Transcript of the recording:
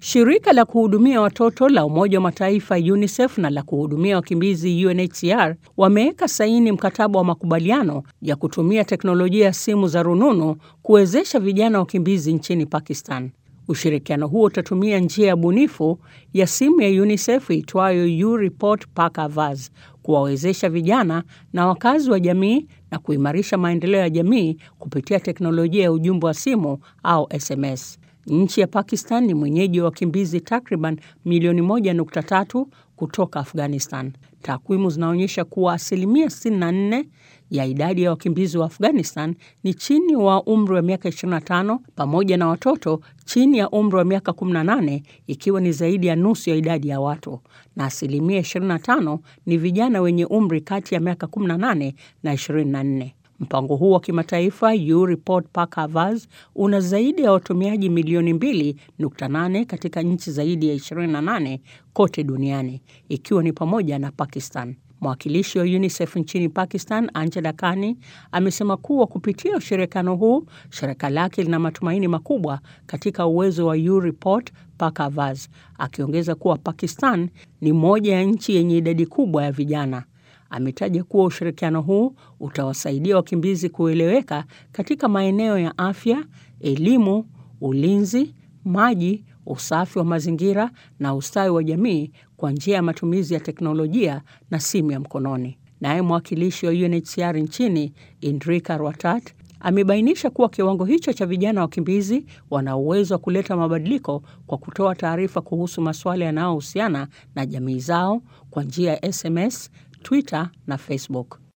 Shirika la kuhudumia watoto la Umoja wa Mataifa UNICEF na la kuhudumia wakimbizi UNHCR wameweka saini mkataba wa makubaliano ya kutumia teknolojia ya simu za rununu kuwezesha vijana wakimbizi nchini Pakistan. Ushirikiano huo utatumia njia ya bunifu ya simu ya UNICEF itwayo U-Report Pakavaz kuwawezesha vijana na wakazi wa jamii na kuimarisha maendeleo ya jamii kupitia teknolojia ya ujumbe wa simu au SMS. Nchi ya Pakistan ni mwenyeji wa wakimbizi takriban milioni 1.3 kutoka Afghanistan. Takwimu zinaonyesha kuwa asilimia 64 ya idadi ya wakimbizi wa Afghanistan ni chini wa umri wa miaka 25 pamoja na watoto chini ya umri wa miaka 18 ikiwa ni zaidi ya nusu ya idadi ya watu, na asilimia 25 ni vijana wenye umri kati ya miaka 18 na 24. Mpango huu wa kimataifa U-Report Pakavaz una zaidi ya watumiaji milioni 2.8 katika nchi zaidi ya 28 kote duniani ikiwa ni pamoja na Pakistan. Mwakilishi wa UNICEF nchini Pakistan, Angela Kani, amesema kuwa kupitia ushirikiano huu, shirika lake lina matumaini makubwa katika uwezo wa U-Report Pakavaz, akiongeza kuwa Pakistan ni moja ya nchi yenye idadi kubwa ya vijana. Ametaja kuwa ushirikiano huu utawasaidia wakimbizi kueleweka katika maeneo ya afya, elimu, ulinzi, maji, usafi wa mazingira na ustawi wa jamii kwa njia ya matumizi ya teknolojia na simu ya mkononi. Naye mwakilishi wa UNHCR nchini Indrika Rwatat amebainisha kuwa kiwango hicho cha vijana wakimbizi wana uwezo wa kuleta mabadiliko kwa kutoa taarifa kuhusu masuala yanayohusiana na jamii zao kwa njia ya SMS, Twitter na Facebook.